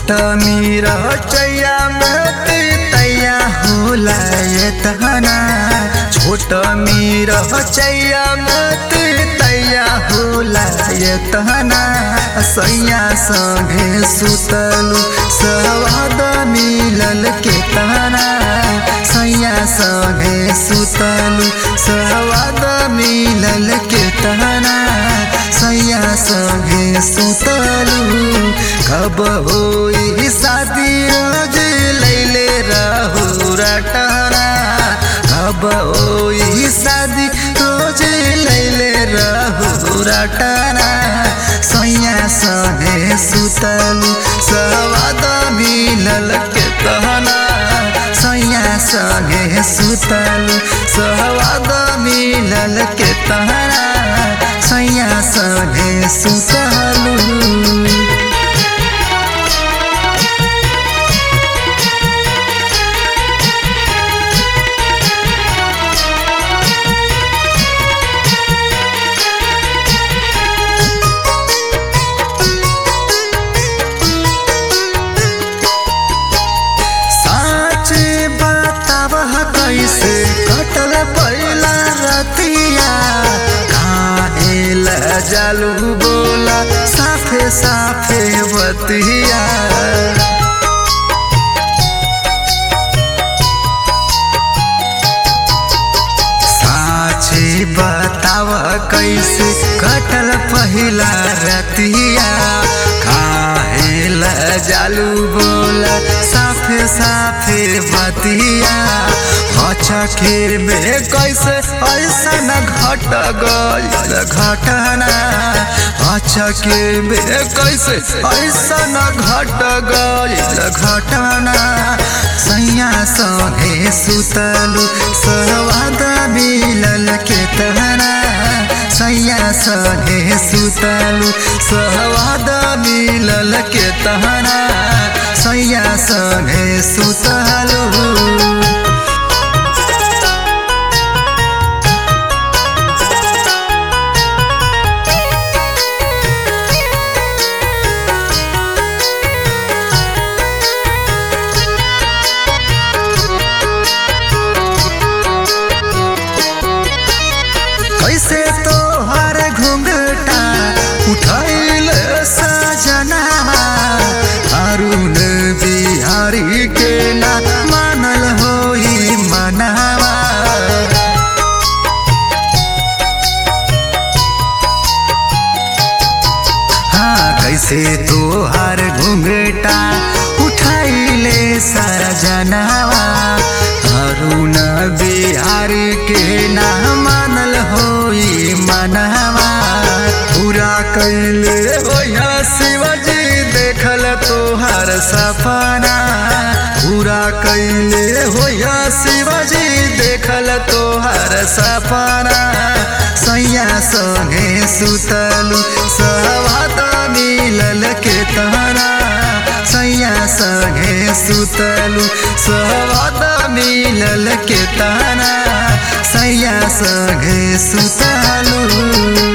छोट मीरा चैया मत तैया होला ये तहना छोट मीरा चैया मत तैया होला ये तहना सैया संगे सुतलू सवाद मिलल के तहना सैया संगे सुतलू सवाद मिलल के तहना सैया संगे सुतलू कब होई शादी रोज लैले रहू रटना कब होई शादी रोज लैले रहू रटना सैया संगे सुतलू सवाद मिलल के तहना सैया संगे सुतलू सवाद मिलल के तहना सैया संगे सुतलू साँच बताब कैसे कटल पहिला रतिया काहेल जालू बोला साफे साफे बतिया साँचे बताव कैसे कटल पहिला रतिया काहेल जालू बोला साफे साफे बतिया हचखेर में कैसे ऐसा न घट गईल घटना हचखेर में कैसे ऐसा न घट गईल घटना सैया संगे सुतलू सवाद मिलल के तहना सैया संगे सुतलू सवाद मिलल के तहना सैया संगे सुतलू कैसे तोहर घुंघटा उठैल सजना अरुण बिहारी के ना मानल होई मनावा हाँ कैसे तोहर घुंघटा उठैले सजनावा अरुण बिहारी के ना मानल होई मनवा पूरा कैले होया शिवजी देखल तोहर सपना पूरा कैले होया शिवजी देखल तोहर सपना सैया संगे सुतलू सहवाद मिलल के तहना सैया संगे सुतलू सहवाद मिलल के तहना सैया संगे सुतलू